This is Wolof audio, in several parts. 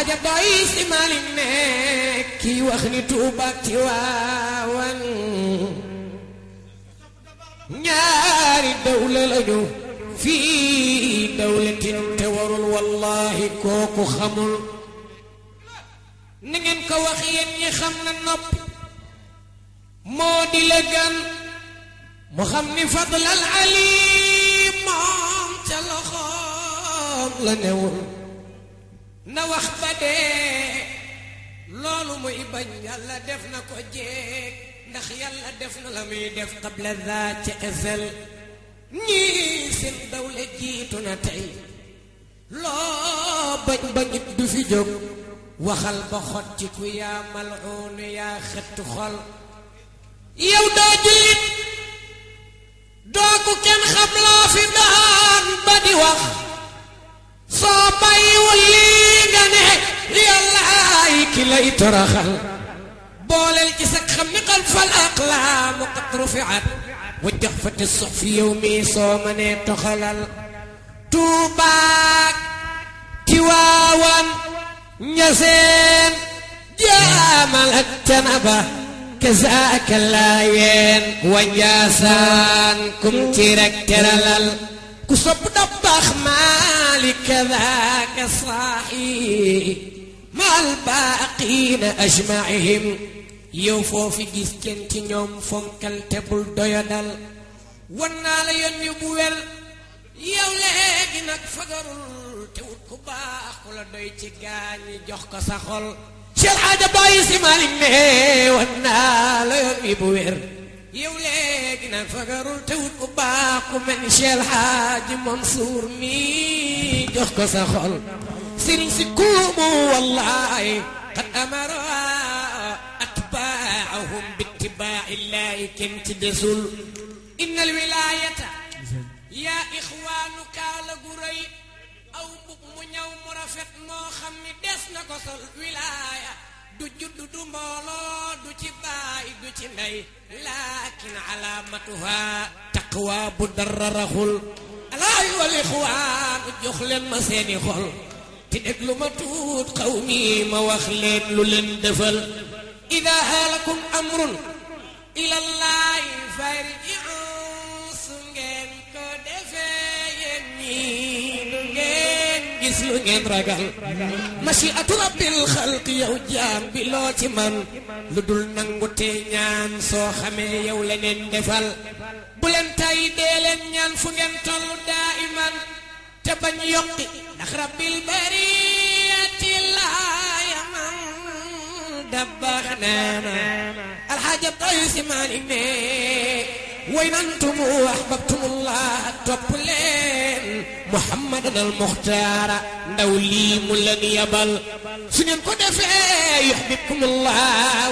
alxaaja doy si Malick ne kii wax ni Tuuba ak Tiwaawan ñaari dawla lañu fii dawlatin te warul wallahi kooku xamul na ngeen ko wax yéen ñi xam na noppi moo di la gan mu xam ni fadlal alim moom ca loxoom la newul na wax ba dee loolu muy bañ yàlla def na ko jeeg ndax yàlla def na la muy def qabla daa ca ezel ñii seen dawle jiitu na tey loo bañ bañit du fi jóg waxal ba xotti ku yaa mal'uun yaa xëtt xol yow doo jullit doo ku kenn xam loo fi daan ba di wax soo bàyyiwul lii nga ne yàllaay ki lay toroxal booleel ci sag xam ni xal fal aqlaamu qad rufiat wa jaxfati sox fi yow mii soo mënee toxalal tuubaak tiwaawan ñaseen jaamal ak canaba kazaaka laayeen wa njaasaan kum ci rek teralal ku sopp dabbaax maali kazaaka saaxi maal baaqiina ajmaihim yow foofi gis kenn ci ñoom fonkal te bul doyadal wan naa la yoon yu bu wel yow léegi nag fagarul te wut ku baax ku la doy ci gaañi jox ko sa xol Cheikh Hadja Baye Si Malick ne wan naa la yoon yu bu wér yow léegi nag fagarul te wut ku baax ku mel ni Cheikh Hadji Mansour mi jox ko sa xol sëriñ si kuumu wallahi qad amara atbaahum bittibaa'i llaahi kenn ci desul inna alwilaayata yaa ixwaanu kaala gu rëy aw mbub mu ñaw mu rafet moo xam ni des na ko sol wilaaya du judd du mbooloo du ci baay du ci ndey laakin alaamatuha taqwa bu dara raxul alaay wal ixwaanu jox leen ma seeni xol te déglu ma tuut xaw mi ma wax leen lu leen defal ida haalakum amrun ilallahi farji'u su ngeen ko defee yéen ñii du ngeen gis lu ngeen ragal mashiatu rabbil xalqi yow jaam bi loo ci man lu dul nangu te ñaan soo xamee yow leneen defal bu leen tay dee leen ñaan fu ngeen tollu daa'iman te bañ yokki ndax rabbil bariyati laa yaman dabbaax neena alxaaja Baye Si Malick ne way nantumu ahbabtumullah topp leen muhammadan al muxtaara ndaw lii mu leen yabal su ngeen ko defee yuxbibkumullah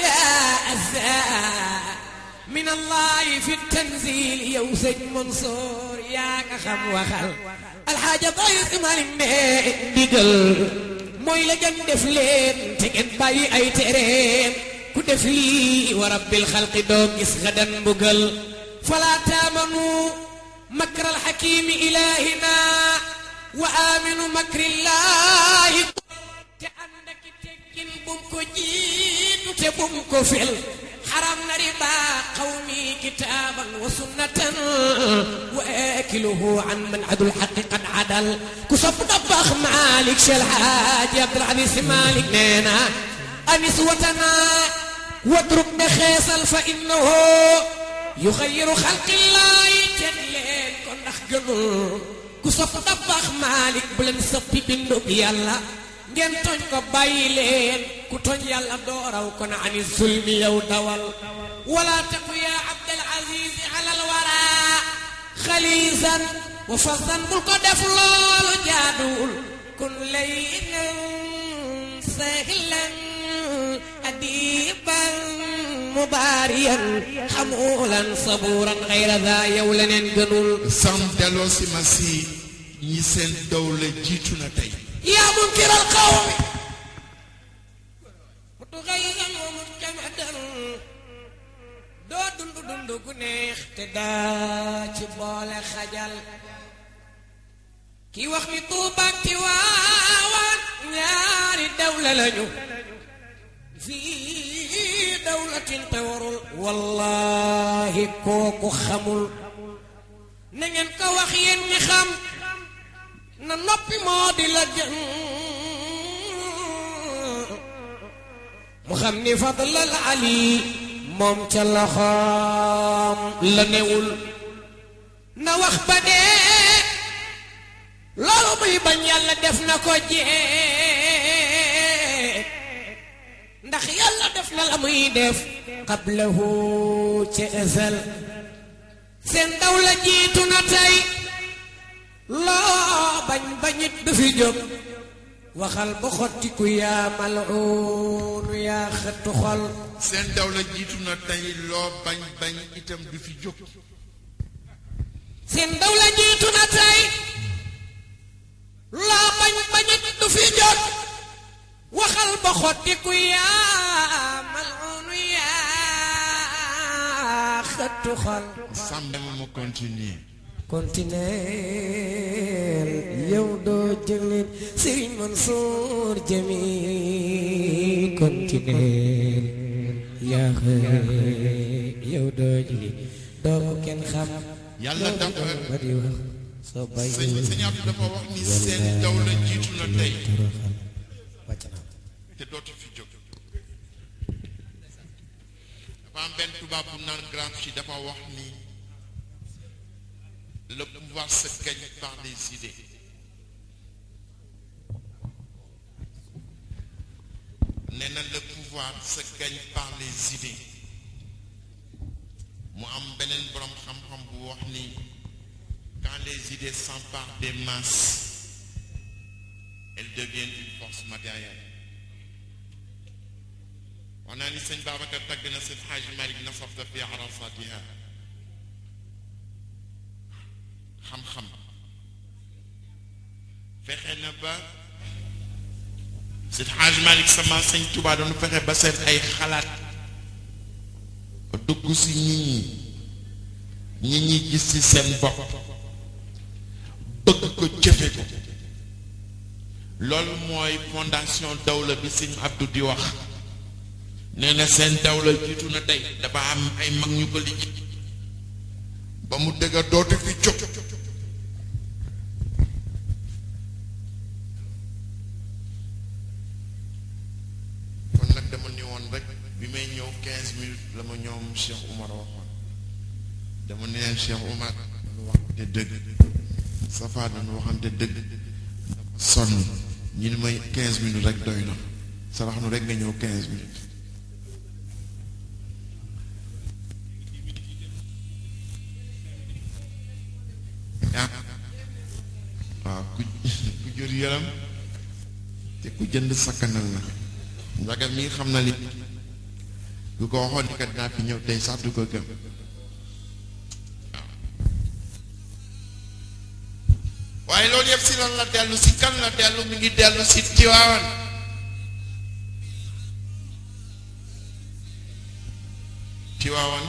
jaa min allahi fi tanzil yow sëñ Mansour yaa nga xam waxal alxaaja Baye Si Malick ne ndigal mooy la ngeen def leen te ngeen bàyyi ay tereem ku def lii wa rabbil xalqi doo gis gadan mbugal falaa taamanu makra alxakimi ilahina wa aminu makrillahi te ànd ak teggin bum ko jiitu te bum ko fel xaram na riba qawmi kitaaban wa sunnatan wa akiluhu an man adul xaqi qad adal ku sopp dabbaax Malick Cheikh Hadji Abdoul Aziz Sy Malick nee na anis watana wadrub ne xeesal fa innahu yuxayiru xalqillaahi teg leen ko ndax gënul ku sopp dabbaax Malick bu leen soppi bindub yàlla ngeen tooñ ko bàyyi leen ku tooñ yàlla dooraw kon ani zulmi yow dawal wala taku yaa abdal aziz alal wara xaliisan wa fasan bul ko def loolu jaaduwul kun laynan sahlan adiban mubaariyan xamulan sabuuran xayra daa yow leneen gënul sam delloo si ma si ñi seen dawle jiitu na tey yaa munkiral qawmi mutugayyan wa mujtamadan doo dund dund gu neex te daa ci boole xajal ki wax ni Tuuba ak Tiwaawan ñaari dawla lañu fii dawlatin te warul wallahi kooku xamul na ngeen ko wax yéen ñi xam na noppi moo di la gën mu xam ni fadlal ali moom ca loxoom la newul na wax ba dee loolu muy bañ yàlla def na ko jee ndax yàlla def na la muy def qablahu ca ësal seen daw la jiitu na tey loo bañ bañit du fi jóg waxal ba xottiku yaa mal'uunu yaa xëttu xol seen daw la jiitu na tey loo bañ bañ itam du fi jóg seen daw la jiitu na tey loo bañ bañit du fi jóg waxal ba xottiku yaa mal'uunu yaa xëttu xol sàmm mu continuer continuer yow doo jëlin Serigne Mansour Jami continuer yaa xëy yow doo jëlin doo ko kenn xam yàlla dafa ba di wax soo bay sëñ sëñ Abdou dafa wax ni seen daw la jiitu na tey wàcc na te dootu fi jóg dafa am benn tubaab bu naan Gramsci dafa wax ni le pouvoir se gagne par les idées nee na le pouvoir se gagne par les idées mu am beneen boroom xam-xam bu wax ni quand les idées s'emparent des masses elles deviennent une force matérielle wax naa ni sëñ Babacar tagg na seen Xaaj Malik nasafta fi arasatiha xam-xam fexe na ba seen Xaaj Malik sama sëñ Tuubaa doon fexe ba seen ay xalaat dugg si nit ñi nit ñi gis ci seen bopp bëgg ko jëfe ko loolu mooy fondation dawla bi sëñ Abdou di wax nee na seen dawla jiitu na tey dafa am ay mag ñu ko liggéey ba mu dëgga dootu fi jóg kon nag dama ni woon rek bi may ñëw quinze minutes la ma ñoom Cheikh Oumar waxoon dama ni leen Cheikh Oumar dañu waxante dëgg Safa dañu waxante dëgg sonn ñi ni may quinze minutes rek doy na sarax nu rek nga ñëw quinze minutes ah waaw ku ku jur yaram te ku jënd sakkanal na ndaga mi xam na li du ko waxoon ni kat dinaa fi ñëw tey sax du ko gëm waaw waaye loolu yëpp si lan la dellu si kan la dellu mi ngi dellu si Tiwaawan Tiwaawan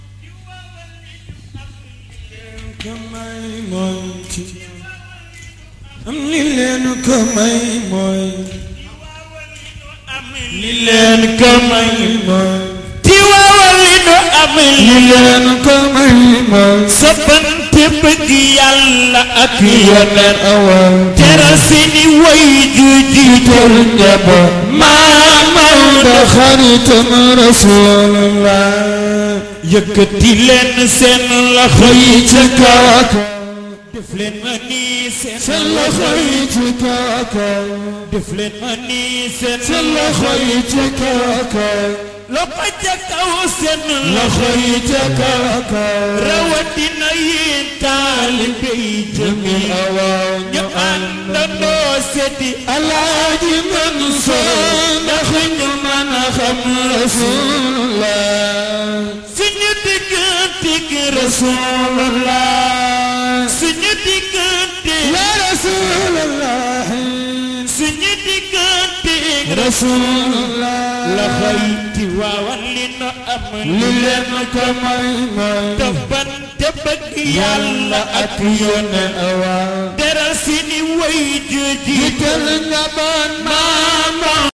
kamay mooy ci am li leen ko may mooy li leen ko may mooy Tiwaawal li nu am li leen ko may mooy soppante bëgg yàlla ak yoneen awal teral seeni way ju jiital njaboot maamaw da xaritam rasulallah yëkkati leen seen loxo yi yi ci kaw ak def leen ma nii seen seen loxo yi ci kaw ak def leen ma nii seen seen loxo yi ci kaw ak loxo ca kaw seen loxo yi ci kaw ak rawatina yéen taalibe yi jëmi awaaw ñu àndandoo seddi alaaji Mansour ndax ñu mën a xam rasulullah suñu digganteeg rasulullah suñu diggante ya rasulullah suñu digganteeg rasulullah loxo yi Tiwaawan li nu am li leen ko may may toppante bëgg yàlla ak yónneen awaaw teral seeni way ju jiital jiital nga ban maam